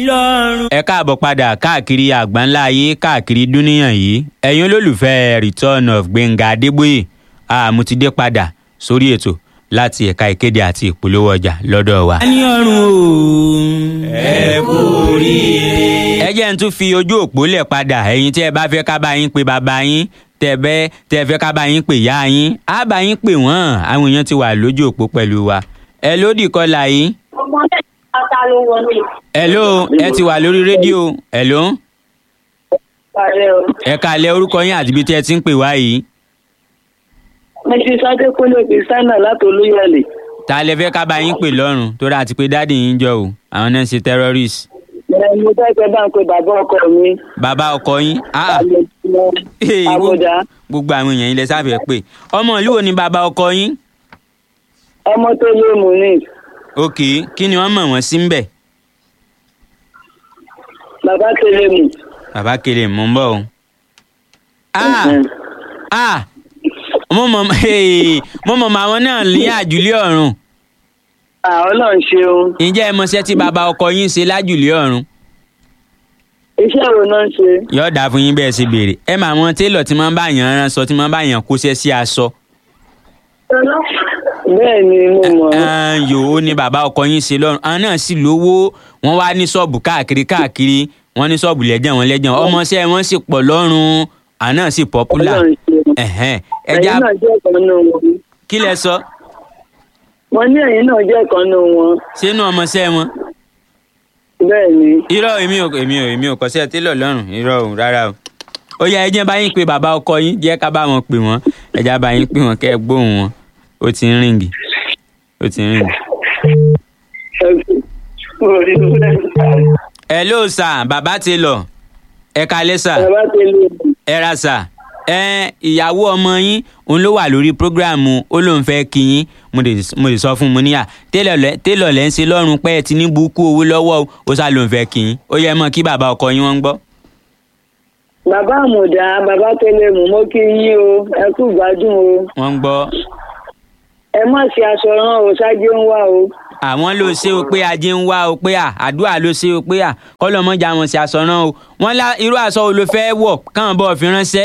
ẹ káàbọ̀ padà káàkiri àgbáńlá ayé káàkiri dúníyàn yìí ẹ̀yin olólùfẹ́ return of gbẹ̀ngà adébóyè àmútidé padà sórí ètò láti ẹ̀ka ìkéde àti ìpolówó ọjà lọ́dọ̀ wa. ní ọrùn o. ẹ kú oríire. ẹ jẹ́ n tún fi ojú òpó lẹ̀ padà ẹ̀yin tí ẹ bá fẹ́ ká bá yín pe bàbá yín tẹ́ bẹ́ tẹ́ fẹ́ ká bá yín pe ìyá yín á bá yín pè wọ́n àwọn èèyàn ti wà lójú òpó pẹ̀lú wa. ẹ lódì kọlà yìí. ọmọ mẹ́ta ló wọlé. hello ẹ ti wà lórí rédíò hello Ààrẹ o. ẹ kálẹ̀ orúkọ yín àti ibi tí ẹ ti ń pè wá yìí. Mrs. Adékúnlé Kristiana láti Olúyọ̀lé. ta lẹ fẹ́ ká bá yín pè lọ́rùn tó dáa ti pé dáàdì yín jọ o àwọn náà ń ṣe terrorist. Ẹ mo fẹ́ pẹ́ bá ń pe bàbá ọkọ mi. bàbá ọkọ yín ah Hey, Àbújá. gbogbo àwọn èèyàn ilẹ̀ sáfẹ́ pé ọmọ ìlú wo ni bàbá ọkọ yín. Ọmọ tó lé mu ní. ok kí ni wọ́n mọ̀ wọ́n sí ń bẹ̀. Bàbá tẹ̀lé mu. bàbá kele mò ń bọ̀ o. ah Mhm. ah mo mọ̀ hey, mo mọ̀ mọ̀ àwọn náà ní àjùlé ọ̀run. Àwọn náà ń ṣeun. ǹjẹ́ ẹ mọṣẹ́ tí bàbá ọkọ yín ṣe lájùlé ọ̀run. Iṣẹ́ wo náà ń ṣe? yóò dáa fún yín bẹ́ẹ̀ ṣe béèrè ẹ mà àwọn télọ̀ tí máa ń bá yàn rán aṣọ tí máa ń bá yàn kóṣẹ́ sí aṣọ. Bẹ́ẹ̀ ni mo mọ̀. ẹn, yòó ni bàbá ọkọ yín ṣe lọ́rùn àwọn náà sì lówó wọ́n wá ní ṣọ́ọ̀bù káàkiri káàkiri wọ́n ní ṣọ́ọ̀bù lẹ́jẹ̀ wọn lẹ́jẹ̀ wọn ọmọọṣẹ́ wọn sì pọ̀ lọ́rùn àwọn náà sì pọ́pùlà Ọlọ́run ṣeun. ẹ̀hẹ́n Ẹ̀yin ẹja náà jẹ́ ọ̀kan nù wọn. kí lẹ sọ Wọ́n ní ẹ̀yin náà jẹ́ ọ̀kan nù wọn. sínú ọmọọṣẹ́ wọn Bẹ́ẹ̀ ni. irọ́ èmi ò èmi ò èmi ò kọ́ṣẹ́ télọ̀ lọ́rùn irọ́ ò rárá o ó yẹ ẹjẹ́ bá yín pé bàbá ọkọ yín jẹ́ ká bá wọn pè wọ́n ẹja bá yín pè wọ́n kẹ́ ẹ gbóhùn wọn ó ti ń rìngì ó ti ń rìngì. Orí bẹ́ẹ̀. hello sir bàbá ti lọ ẹ kalẹ́ sir Bàbá tẹ̀lé mu. ẹ ra sir ẹ ìyàwó ọmọ yín òun ló wà lórí prógráàmù ó lóun fẹ́ kí yín mo lè mo lè sọ fún un mo níyà télọ̀ lẹ́ télọ̀ lẹ́ ń ṣe lọ́rùn pé ẹ ti ní búkú owó lọ́wọ́ o ó sá lóun fẹ́ kí yín ó yẹ mọ́ kí bàbá ọkọ yín wọ́n ń gbọ́. Bàbá àmùdá, bàbá tẹ̀lé mu, mo kí yín o, ẹ kú gbádùn o. wọ́n ń gbọ́ Ẹ má ṣe aṣọ rán o, ṣáájú ń wá o. àwọn ló ṣe o pé ajé ń wá o pé à àdúrà ló ṣe o pé à kọ́lọ́mọ́jà wọn ṣe aṣọ náà o wọ́n lá irú aṣọ wo ló fẹ́ wọ̀ káwọn bọ́ fi ránṣẹ́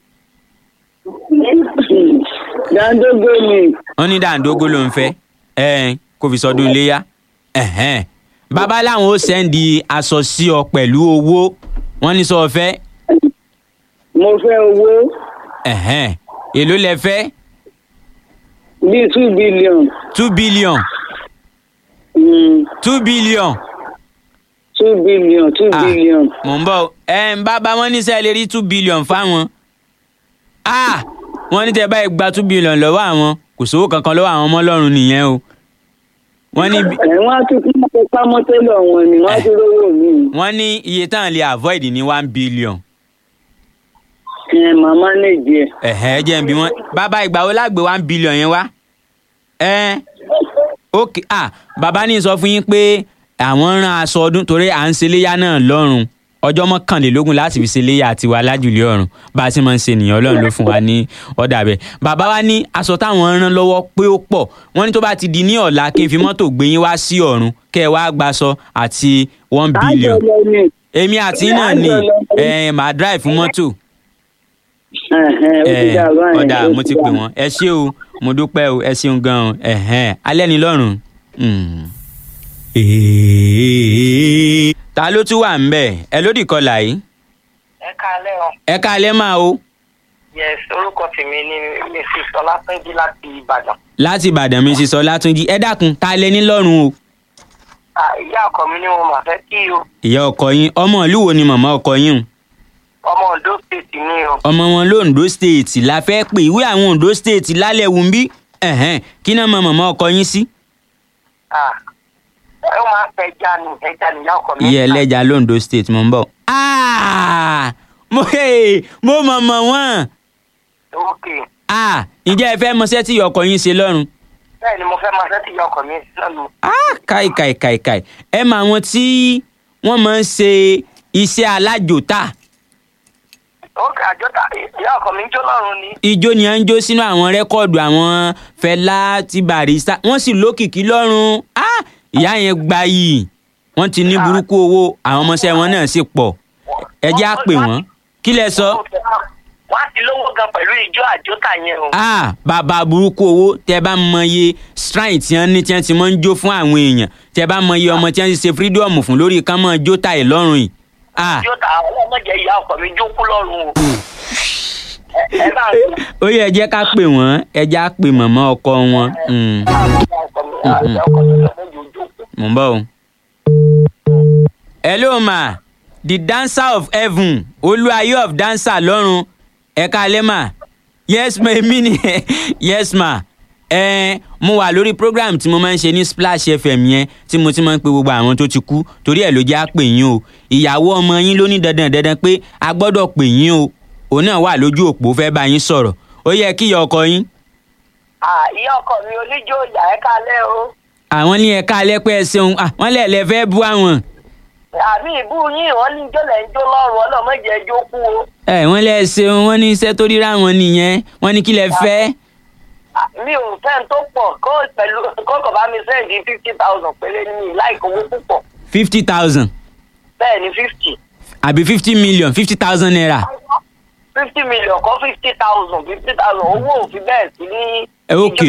Dàńdógó ni. wọ́n ní dàńdógó ló ń fẹ́ ẹ̀ kó fi sọdún iléyà ẹ̀hẹ́n bàbá làwọn ó sẹ́ndì aṣọ sí ọ pẹ̀lú owó wọ́n ní sọ fẹ́ Mo fẹ́ owó ẹ̀hẹ́n èló lẹ fẹ́ bíi two billion. two billion Mm, two billion two billion, two Ah. billion. mò ń bọ̀ ẹ̀ ń bàbá wọn ní sẹ́ẹ̀ lè rí two billion fáwọn ah wọ́n ní tẹ́ báyìí gba two billion lọ́wọ́ àwọn kò sówó kankan lọ́wọ́ àwọn ọmọ ọlọ́run nìyẹn o wọ́n ní bí- Ẹ̀ wọ́n á tún kí wọ́n fi pamọ́ tẹ́lọ̀ wọn ni wọ́n á tún rówó mi. wọ́n ní iye táwọn lè avoid ní one billion Ẹ̀ màmá lè jẹ. ẹ̀hẹ́ jẹ́ bí wọ́n bàbá ìgbà wo lágbè one billion yẹn wá ẹ̀ ok ah bàbá ní sọ fún yín pé àwọn rán aṣọ ọdún torí à ń ṣe léyà náà lọ́rùn ọjọ́ mọ́kànlélógún láti fi ṣe léyà tiwa lájùlé ọ̀run bá a ṣe máa ń ṣe nìyẹn ọlọ́run ló fún wa ní ọ̀dà bẹ́ẹ̀ bàbá wa ní aṣọ táwọn rán lọ́wọ́ pé ó pọ̀ wọ́n ní tó bá ti di ní ọ̀la kí n fi mọ́tò gbé yín wá sí ọ̀run kẹ́ ẹ wá gbaṣọ àti one billion Àjọ lọ ni. èmi àti yín náà ni ẹ màá drive fún mọ́tò Ẹ̀hẹ̀n, ó ti ẹ dà báyìí, ọ̀dà ó mo ti dà. pè wọ́n ẹ ṣé o mo dúpẹ́ o ẹ ṣeun gan-an ẹ̀hẹ́n alẹ́ ni lọ́rùn. Mm. ta ló tún wà ń bẹ̀ ẹ lódì kọlà yìí ẹ káalẹ́ o ẹ káalẹ́ máa o yes orúkọ tèmi ni mrs ọlátúnjí láti ìbàdàn láti ìbàdàn mi ti sọ látúnjí ẹ dákun ta lẹ ní lọ́rùn o Ah, ìyá ọkọ mi ni mo mà fẹ́ kí o ìyá ọkọ yín ọmọ ìlú wo ni màmá ọkọ yín o ọmọ ondo state ni o ọmọ wọn londo state la fẹ́ pè ìwé àwọn ondo state lálẹ́ wù ń bí ẹ̀hẹ́n kí náà mọ màmá ọkọ yín sí. Ah, ẹ máa ń fẹ́ ẹja ni ẹja ni ìyá ọkọ mi. iye ẹlẹ́ja londo state mo ń bọ̀. Ah! mo hey, mo mọ̀ mọ̀ wọ́n. ok Ah! ǹjẹ́ ẹ fẹ́ mọṣẹ́ tí ìyá ọkọ yín ṣe lọ́rùn. bẹ́ẹ̀ ni mo fẹ́ máa fẹ́ tí ìyá ọkọ mi lọ́nu. Ah! káì káì káì káì ẹ mọ àwọn tí wọ́n máa ń ṣe iṣẹ́ alájòta ok àjọta ìyá ọkọ mi ń jó lọ́rùn ni. ijó ni à ń jó sínú àwọn rẹ́kọ̀dù àwọn Fẹlá ti Barrister wọ́n sì lókìkí lọ́rùn Ah! ìyá yẹn gbayì wọ́n ti ní burúkú owó àwọn ọmọọṣẹ́ wọn náà sì pọ̀ ẹ jẹ́ á pè wọ́n kí lẹ sọ. wọ́n á ti lówó gan pẹ̀lú ijó àjọta yẹn o. ah bàbá burúkú owó tẹ bá mọye shrine tí wọ́n ní tí wọ́n ti máa ń jó fún àwọn èèyàn tẹ bá mọye ọmọ tí wọ́n ti ṣe freedom fún lórí ká máa jó táì lọ́rùn yìí. ah àjọta àwọn ọmọdé ìyá ọkọ mi jókòó lọ́rùn o. ẹ ẹ bá ń ó yẹ ẹ jẹ́ ká pè wọ́n ẹ jẹ́ á pè mọ̀mọ́ ọkọ wọn. Mm, mò ń bọ̀ o. hello ma the dancer of heaven olúwayé of dancer lọ́run ẹ̀ka alẹ́ mà yes ma èmi ni yes ma ẹ mo wà lórí program tí mo máa ń ṣe ní splash fm yẹn tí mo ti máa ń pe gbogbo àwọn tó ti kú torí ẹ̀ ló jẹ́ àpè yín o ìyàwó ọmọ yín ló ní dandan dandan pé a gbọ́dọ̀ pè yín o òun náà wà lójú òpó fẹ́ bá yín sọ̀rọ̀ ó yẹ kí ìyá ọkọ yín Ah, ìyá ọkọ mi oníjó ìyá ẹ kálẹ̀ o. àwọn ní ẹ̀ka alẹ́ pé ẹ ṣeun ah, wọ́n lẹ̀ lẹ́ fẹ́ bú àwọn àmì ìbú yín wọ́n ní jọ́lẹ̀ ń jó lọ́rùn ọlọ́mọdé ẹjọ́ kú o. ẹ wọ́n lẹ́ ṣeun wọ́n ní iṣẹ́ tó ríra wọn nìyẹn wọ́n ní kí lẹ fẹ́ Ah, mi ò fẹ́ tó pọ̀ kó pẹ̀lú kókò bá mi sẹ́ǹdì fifty thousand péré ní mi láìkó owó púpọ̀ fifty thousand bẹ́ẹ̀ ni fifty àbí fifty million fifty thousand naira fifty million kọ́ fifty thousand fifty thousand owó òfin bẹ́ẹ̀ sí ní. ẹ ok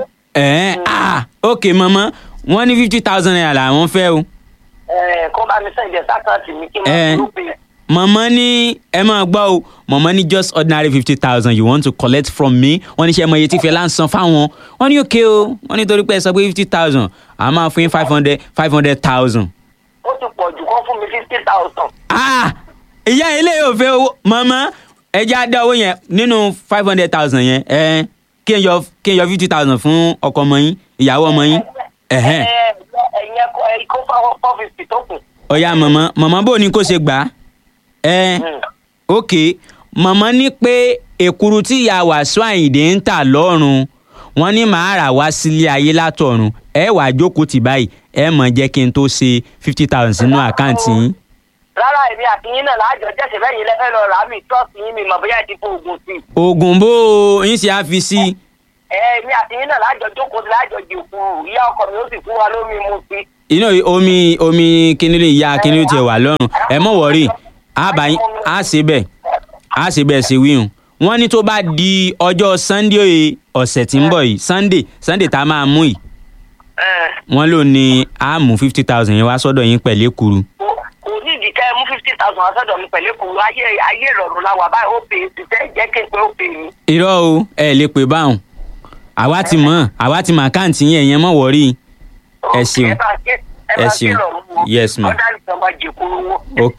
ẹ ah ok mọ̀mọ́ wọ́n ní fifty thousand naira làwọn fẹ́ o Ẹ, kó bá mi sẹ́ǹdì ẹ̀ sákàtì mi kí n Eh. máa dúró pé mọ̀mọ́ ní ẹ máa gbọ́ o mọ̀mọ́ ní just ordinary fifty thousand you want to collect from me wọ́n ní ṣe mọ iye tí fẹ́lá ń san fáwọn wọ́n ní òkè o wọ́n ní torí pé ẹ sọ pé fifty thousand àá máa fún yín five hundred five hundred thousand. ó ti pọ̀ jù kó fún mi fifty thousand. ah ìyá ilé yóò fẹ́ owó mọ̀mọ́ ẹ já dá owó yẹn nínú five hundred thousand yẹn ẹ kí n yọ kí n yọ fifty thousand fún ọkọ ọmọ yín ìyàwó ọmọ yín ẹ̀hẹ́n ẹ̀yin ẹ̀kọ́ ẹ̀ kó fáwọn four fifty tó kù. ọ̀ya mọ̀mọ́ mọ̀mọ́ bò ní kó ṣe gbà á ẹ ok mọ̀mọ́ ní pé èkuru tí ìyá wàásù àyìndé ń tà lọ́rùn wọ́n ní màá rà wá sílé ayé látọ̀run ẹ wàá jókòó tì báyìí ẹ mọ̀ jẹ́ kí n tó ṣe fifty thousand sínú àkáǹtì yín. rárá èmi àti yín náà láàjọ jẹ́sẹ̀ fẹ́ yín lẹ́fẹ́ lọ rà á mi trust yín mi mọ̀ bóyá ẹ ti fún oògùn sí i. oògùn bó o yín ṣe á fi sí i. ẹ èmi àti yín náà láàjọ jókòó sí láàjọ jòkó ìyá ọkọ mi ó sì fún wa lómi mu sí i. inú omi omi kínílì ìyá kínílì tiẹ̀ wà lọ́rùn ẹ mọ̀ wọ́rí àbáyín á ṣe bẹ́ẹ̀ á ṣe bẹ́ẹ̀ ṣe wíhùn wọ́n ní tó bá di ọjọ́ sunday ọ̀sẹ̀ tí ń bọ̀ yìí sunday sunday tá a máa mú yìí Ẹ, wọ́n lò ní á mú fifty thousand yẹn wá sọ́dọ̀ yín pẹ̀lú èkuru kò- kò ní ìdí kẹ́ ẹ mú fifty thousand wá sọ́dọ̀ mi pẹ̀lú èkó ayé ayé ìrọ̀rùn la wà báyìí ó pè é ti tẹ́ jẹ́ kí n pé ó pè é. irọ́ o ẹ lè pè báwọn àwa ti mọ̀ àwa ti mọ̀ àkáǹtì yẹn yẹn mọ̀ wọ́rí Ẹ ṣeun. ẹ bá ṣe- ẹ Ẹ bá ṣe ṣeun. ìrọ̀rùn wo. Yes, ma'am. ọ̀dà nìkan máa jẹ kúrú wó. ok.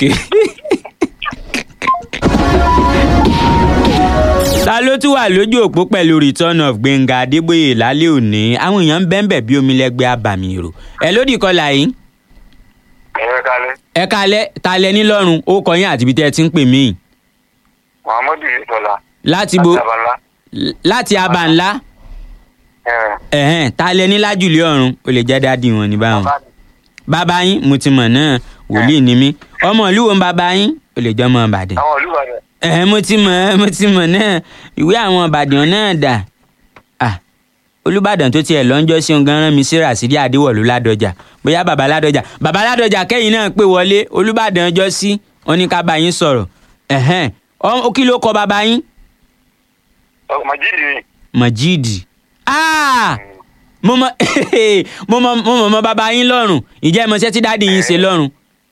ta ló tún wà lójú òpó pẹ̀lú return of gbẹ̀ngà adébóyè lálẹ́ òní àwọn èèyàn ń bẹ́ńbẹ̀ bí omi lẹ́gbẹ́ abàmì èrò ẹ lódì kọlà yìí ẹ̀rọ kalẹ̀ ẹ kalẹ̀ ta lẹ nílọ́run ó kọ yín àti ibi tẹ́ ẹ ti ń pè mí muhammadu ìtọ́lá láti bo àtàbàlá láti aba ńlá ẹ̀hẹ́n ta lẹ ní lájùlé ọ̀run ó lè jẹ́ dádì wọn ní báwọn bàbá yín mo ti mọ̀ náà wòlíì ni mí ọmọ ìlú wo ń bàbá yín ó lè jẹ́ ọmọ ìbàdàn àwọn olùbàdàn ẹ mo ti mọ̀ mo ti mọ̀ náà ìwé àwọn ìbàdàn náà dà Ah, olùbàdàn tó tiẹ̀ lọ́njọ́ sí ọ̀gán rán mi sí ràṣírí àdéwọ̀lú ládọjà bóyá bàbá ládọjà bàbá ládọjà kẹ́yìn náà pé wọlé olùbàdàn ọjọ́ sí wọn ní ká bá yín sọ̀rọ̀ ẹ̀hẹ́n Ọ- kí ló kọ bàbá yín majidi mọ̀jíìdì Ah! mo mọ mo mọ mo mọ mọ bàbá yín lọ́rùn ìjẹ́ ẹ mọṣẹ́ tí dáàdi yín ṣe lọ́rùn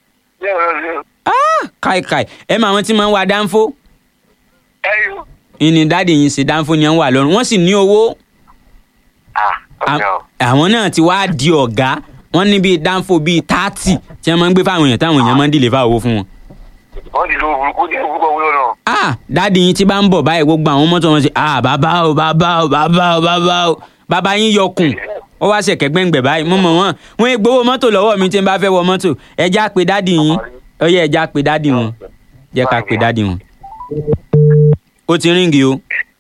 Ah! káìkáì ẹ mọ àwọn tí máa ń wa dánfó ẹyọ ìní dáàdi yín ṣe dánfó ni ẹ ń wà lọ́rùn wọ́n sì ní owó ọjà ọ àwọn náà ti wá di ọ̀gá wọ́n ní bíi dánfó bíi tààtì tí wọ́n máa ń gbé fáwọn èèyàn táwọn èèyàn máa ń dìlè fáwọn owó fún wọn. wọn ti lo burúkú ní burúkú owó náà ah dáàdi yín tí bá ń bọ̀ báyìí gbogbo àwọn mọ́tò wọn ṣe ah bàbá o bàbá o bàbá o bàbá o bàbá yín yọkùn ó wá ṣẹ̀kẹ́ gbẹ̀ngbẹ̀ báyìí mo mọ̀ wọ́n wọ́n ń gbowó mọ́tò lọ́wọ́ mi tí n bá fẹ́ wọ mọ́tò ẹja pé dáàdi yín ó yẹ ẹja pé dáàdi wọn jẹ́ ká pé dáàdi wọn. ó ti ríǹgì o.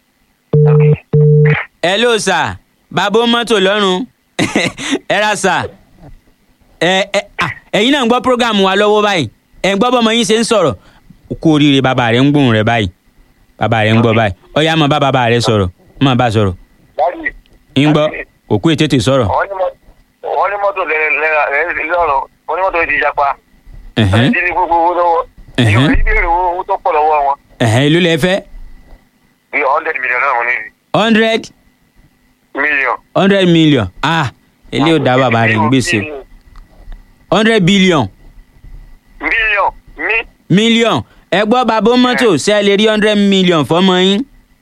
hello sir bàbá ó mọ́tò lọ́rùn ẹ ra sir ẹ ẹ à, ẹ̀yin náà ń gbọ́ program wa lọ́wọ́ báyìí ẹ̀ ń gbọ́ bọ́mọ yín ṣe ń sọ̀rọ̀ kú oríire bàbá rẹ̀ ń gbóhùn rẹ̀ báyìí bàbá rẹ̀ ń gbọ́ báyìí ọ̀yá máa bá bàbá rẹ̀ sọ̀rọ̀ máa bá sọ̀rọ̀ dájú ń gbọ́ òkú ètètè sọ̀rọ̀ wọn ní mọ- wọn ní mọ́tò lẹ́rọ̀ ó onímọ̀tò yìí ti japa ẹ̀hẹ́n, ẹni tí ní gbogbo owó lọ́wọ́ Ẹ̀hẹ́n. yóò ní béèrè owó owó tó pọ̀ lọ́wọ́ wọn ẹ̀hẹ́n, èló lẹ fẹ́ bí hundred million náà wọ́n ní hundred million. hundred million ah eléyìí ò dá bàbá rẹ̀ ń gbèsè hundred billion million mi million ẹ gbọ́ bàbá mọ́tò ṣe ẹ lè rí hundred million fọmọ yín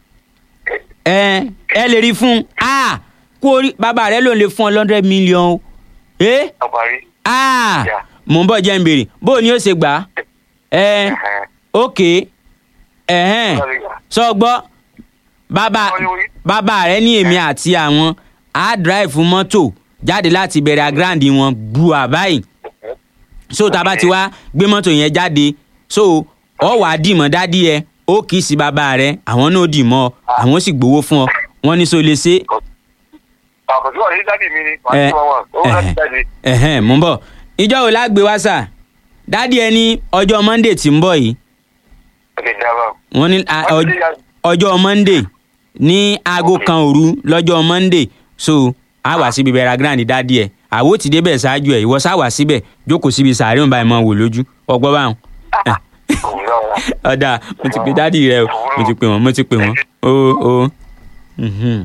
ẹ ẹ lè rí fún un ah kú orí bàbá rẹ ló lè fún ọ hundred million o ẹ àparí. ah Yeah. mò ń bọ̀ jẹ́ ń béèrè bó o ní ó ṣe gbà á ẹ ok ẹ̀hẹ́n sọ gbọ́ bàbá bàbá rẹ ní èmi àti àwọn á drive mọ́tò jáde láti bẹ̀rẹ̀ agrandi wọn gbùà báyìí so tá a bá ti wá gbé mọ́tò yẹn jáde so ọ wàá dìmọ̀ dádì ẹ ó kì í sí bàbá rẹ àwọn náà dìmọ̀ ọ àwọn sì gbowó fún ọ wọ́n ní so lè ṣe àkọsí wà ní dádì mi ni wà ẹ ní wọn wọn owó láti jáde. ẹ̀hẹ́n mò ń bọ̀ ìjọ wo la gbé wá sà dádì ẹ ní ọjọ́ monday tí ń bọ̀ yìí ẹ dábàá. wọ́n ní a- ọj- ọjọ́ monday ní aago kan òru lọ́jọ́ monday so a wà síbi bẹ̀rẹ̀ grand dádì ẹ̀ àwo ti débẹ̀ ṣáájú ẹ̀ ìwọ sá wà síbẹ̀ jókòó síbi sàárẹ̀ òun báyìí mọ̀ wò lójú ọgbọ́n báwọn. Eh, ọ̀dà mo ti pe dádì rẹ o mo ti pe wọ́n mo ti pe wọ́n o o. mhm.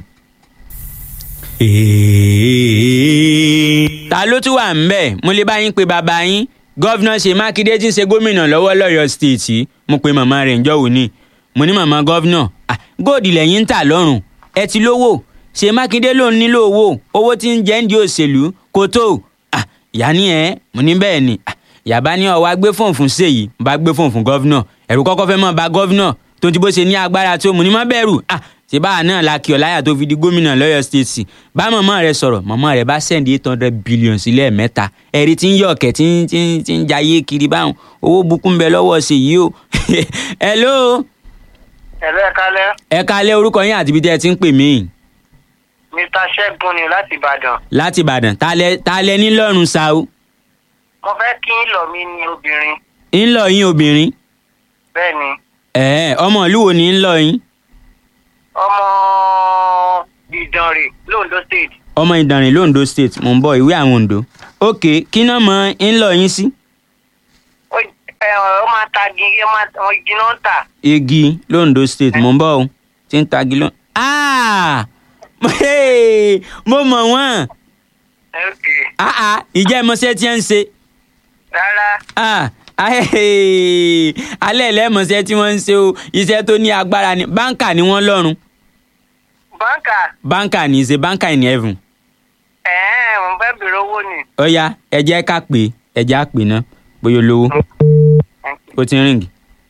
ta ló tún wà ń bẹ̀ mo lè bá yín pe bàbá yín gọ́vnà ṣe mákindé tí ń ṣe gómìnà lọ́wọ́ lọ́yọ̀ stéètì mo pe màmá rẹ̀ ǹjọ́ òní mo ní màmá gọ́vnà ah, góòdì lẹ́yìn ń tà lọ́rùn ẹ ti lówó ṣe mákindé ló ń nílò owó owó tí ń jẹ́ ń di òṣèlú kò tó Ah, ìyá ni ẹ mo ní bẹ́ẹ̀ ni Ah, ìyá bá ní ọwọ́ gbé fóònù fún ṣèyí bá gbé fóònù fún gọ́vnà ẹ̀rù kọ́kọ́ fẹ́ mọ́ ba gọ́vnà tó ti bó ṣe ní agbára tó mo ní má bẹ̀rù Ah, ṣe báà náà la kí ọ láyà tó fi di gómìnà lọ́yọ̀ stéètì bá mọ̀mọ́ rẹ sọ̀rọ̀ mọ̀mọ́ rẹ bá sẹ́ndí eight hundred billion sílẹ̀ mẹ́ta ẹ̀rí tí ń yọ ọ̀kẹ́ tí ń tí ń tí ń jayé kiri báwọn owó bukú ń bẹ lọ́wọ́ ṣe yìí o hello ẹ̀lọ́ ẹ̀ka lẹ́ ẹ kalẹ́ orúkọ yín àti ibi tí ẹ ti ń pè mí mr ṣẹ́gun ni láti ìbàdàn láti ìbàdàn ta lẹ ta lẹ nílọ́run sa o mo fẹ́ kí ń lọ mí ní obìnrin ń lọ yín obìnrin bẹ́ẹ̀ ni ẹ̀ẹ́ ọmọ ìlú wo ni ń lọ yín ọmọ ìdànrè londo state ọmọ ìdànrè londo state mò ń bọ̀ ìwé àwọn ondo ok kí náà mọ ń lọ yín sí ó ẹ, ó máa ta gígé ó máa wọn igi náà ń tà igi londo state mò ń bọ̀ o tí ń tagi lọ. Ah! Hey! mo mọ̀ wọ́n ok Ah, ah, ìjẹ́ ìmọ̀ṣẹ́ tí ń ṣe rárá Ah, ah, hey! alẹ́ ìlẹ́mọ̀ṣẹ́ tí wọ́n ń ṣe o iṣẹ́ tó ní agbára ni báńkà ni wọ́n lọ́rùn báńkà báńkà ní í ṣe báńkà in heaven ẹ̀ẹ́n mo fẹ́ bèrè owó ni ọ̀ya ẹ jẹ́ ká pè é ẹ jẹ́ á pè ná bóyá olówó ó ti ń ríǹgì.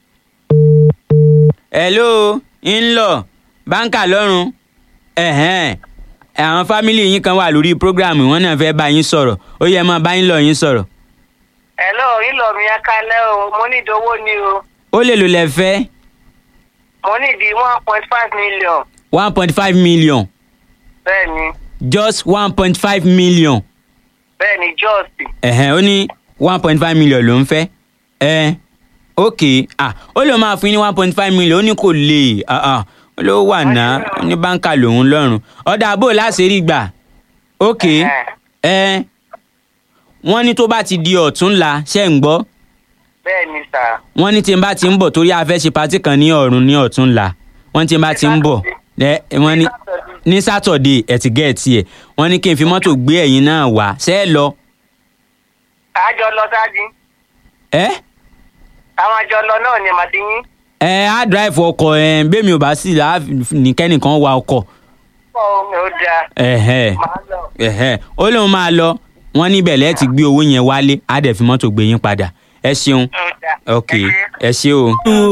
hello ń lọ báńkà lọ́rùn ẹ̀hẹ́n àwọn fámìlì yín kan wà lórí prógráàmù wọn náà fẹ́ bá yín sọ̀rọ̀ ó yẹ máa bá yín lọ yín sọ̀rọ̀ ẹ̀lọ́ ìlọ mi ẹ̀ka lẹ́ o mo ní ìdówó ni o ó lè lò lẹ fẹ́ mo ní ìdí one point five million one point five million bẹ́ẹ̀ ni just one point five million bẹ́ẹ̀ ni jọ́ọ̀sì ẹ̀hẹ́n ó ní one point five million ló ń fẹ́ ẹ̀ ok ah ó lè máa fún yín ní one point five million ó ní kò lè ah ah ó ló wà ná ó ní báńkà lòun lọ́rùn ọ̀dà àbò láṣẹ́rí gbà ok ẹ̀ wọ́n ní tó bá ti di ọ̀túnla ṣẹ́ ń gbọ́ bẹ́ẹ̀ ni sà wọ́n ní tí n bá ti ń bọ̀ torí a fẹ́ ṣe patí kan ní ọ̀run ní ọ̀túnla wọ́n ní tí n bá ti ń bọ̀ ẹ wọ́n ní ní sátọ̀dé ẹ̀ ti gẹ̀ẹ́tì ẹ̀ wọ́n ní kí n fi mọ́tò gbé ẹ̀yin náà wá ṣẹ́ ẹ lọ àjọ lọ sáájú ẹ́ àwọn àjọ lọ náà ni màtí yín ẹ á drive ọkọ̀ ẹ̀ bẹ́ẹ̀ mi ò bá sì là á ní kẹ́nìkan wa ọkọ̀ ó dáa ẹ̀hẹ́ màá lọ. ẹ̀hẹ́ ó lóun máa lọ wọ́n níbẹ̀ lẹ́ẹ̀ ti gbé owó yẹn wálé á dẹ̀ fi mọ́tò gbé yín padà ẹ ṣeun ó dáa. ok ẹ ṣe o.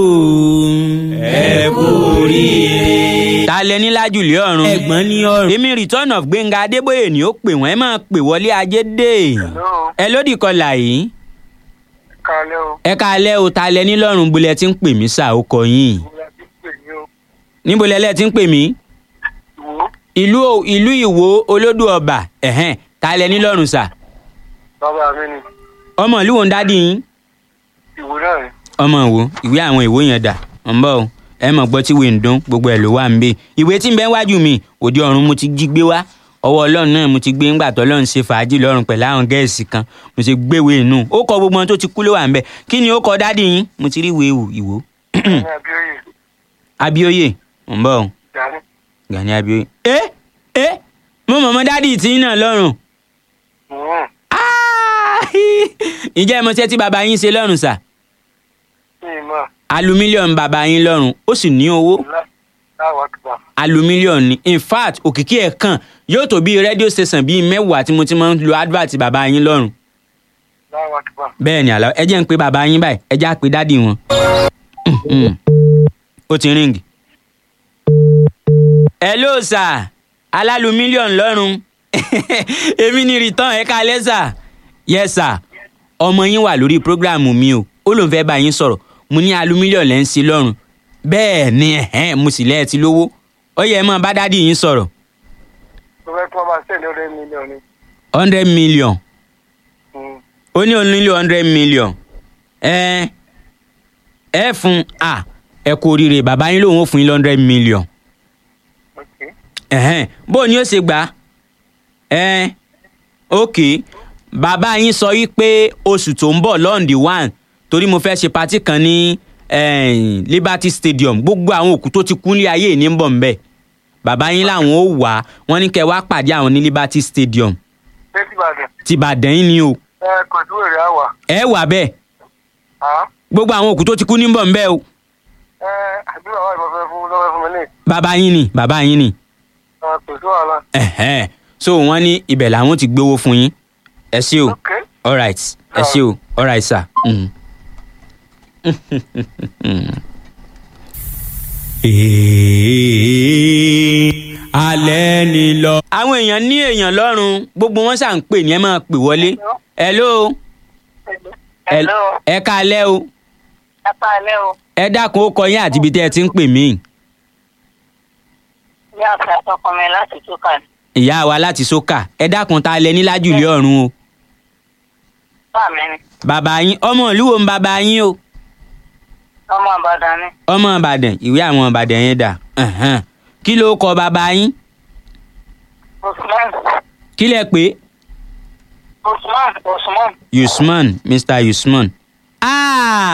ẹ kú oríire. ta lẹ ní lájùlé ọ̀run ẹ̀gbọ́n ní ọ̀run. èmi return of gbẹ̀ngà adébóyè ni ó pè wọ́n ẹ máa pè wọlé ajé dé Hello, ẹ lódì kọlà yìí kálẹ́ o. ẹ káalẹ́ o ta lẹ ní lọ́rùn bulẹ̀ tí ń pè mí sà ó kọ yín Mo lọ sí pè ní o. níbo lẹ́lẹ́ tí ń pè mí Ìwò ìlú o- ìlú ìwò olódù ọba ẹ̀hẹ́n ta lẹ ní lọ́rùn sà bàbá mi ni ọmọ ìlú wo ń dádì yín ìwò náà ni. ọmọ ìwò ìwé àwọn ìwò yẹn dà ń bọ̀ o ẹ mọ̀ gbọ́ tí ìwé ń dún gbogbo ẹ̀ ló wà ń bẹ̀ ìwé tí ń bẹ wájú mi òde ọ̀run mo ti jí gbé wá ọwọ́ ọlọ́run náà mo ti gbé ńgbà tó ọlọ́run ṣe fàájì lọ́rùn pẹ̀lú àwọn gẹ̀ẹ́sì kan mo ti gbéwèé inú ó kọ gbogbo wọn tó ti kú ló wà ń bẹ̀ kí ni ó kọ dádì yín mo ti rí ìwé ìwò ìwò ní abíóyè abíóyè ń bọ̀ ọ́ gani gani abíóyè. ẹ ẹ mo mọ̀mọ́ dádì tí ń náà lọ́rùn Mm. Ah! ǹjẹ́ ẹ mọ̀ ṣẹ́ tí bàbá yín ṣe lọ́rùn sà ní ìmọ̀ alu mílíọ̀nù bàbá yín lọ́rùn ó sì ní owó láwọn àkùbà alu mílíọ̀nù ni in fact òkìkí ẹ̀ kàn yóò tó bíi rédíò station bíi mẹ́wàá tí mo ti máa ń lo advert bàbá yín lọ́rùn láwọn àkùbà bẹ́ẹ̀ ni àlọ́ ẹ jẹ́ ń pe bàbá yín báyìí ẹ jẹ́ á pe dádì wọn Mhm. ó ti ríǹgì. hello sir alálu mílíọ̀nù lọ́rùn èmi ni return ẹ káalẹ́ sir yes sir ọmọ yín wà lórí prógráàmù mi o ó lóun fẹ́ bá yín sọ̀rọ̀ mo ní alu mílíọ̀nù lẹ́ ń ṣe lọ́rùn bẹ́ẹ̀ ni ẹ̀hẹ́n, mo sì lẹ́ẹ̀ ti lówó ó yẹ ẹ máa bá dádì yín sọ̀rọ̀ tó fẹ́ kí wọ́n bá sẹ́ni ọ̀rẹ́ mílíọ̀nù ni hundred million Mm. ó ní òun nílò hundred million ẹ ẹ fún a ẹ kú oríire bàbá yín lòun ó fún yín hundred million ok ẹhẹn bó ni ó ṣe gbà ẹ ok bàbá yín sọ yí pé oṣù tó ń bọ̀ lọ́ǹdì one torí mo fẹ́ ṣe patí kan ní eh, Liberty Stadium gbogbo àwọn òkú tó ti kú ní ayé ní ń bọ̀ ń bẹ̀ bàbá yín làwọn ó wà wọ́n ní kẹ́ wá pàdé àwọn ní Liberty Stadium ṣé tí ìbàdàn tìbàdàn yín ni o ẹ kò sí wèrè àwà ẹ wà bẹ́ẹ̀ á gbogbo àwọn òkú tó ti kú ní ń bọ̀ ń bẹ̀ o ẹ àbí bàbá ìbọn fẹ́ fún lọ́wọ́ fún mi ní bàbá yín ni bàbá yín ni ẹ kò sí wàhálà ẹ̀hẹ́n. so wọ́n ní ibẹ̀ làwọn ti gbowó fún yín ẹ ṣé o ok alright ẹ ṣé o alright sir. Mm. alẹ́ ni lọ. àwọn èèyàn ní èèyàn lọ́rùn gbogbo wọn ṣà ń pè ní ẹ máa pè wọlé. hello hello ẹ káalẹ́ o ẹ pa alẹ́ o ẹ dákun ó kọ yín àti ibi tẹ́ ẹ ti ń pè mí. ní àṣà àtọkùn mi láti túkà ní. ìyá wa láti sókà ẹ dákun ta lẹ ní lájúlé ọ̀run o. bá mi ni bàbá yín ọmọ ìlú wo ń bàbá yín o. ọmọ ìbàdàn ni ọmọ ìbàdàn ìwé àwọn ìbàdàn yẹn dà ẹ̀hẹ́n. kí ló kọ bàbá yín usman kí lẹ pé usman usman. usman mr usman. Ah!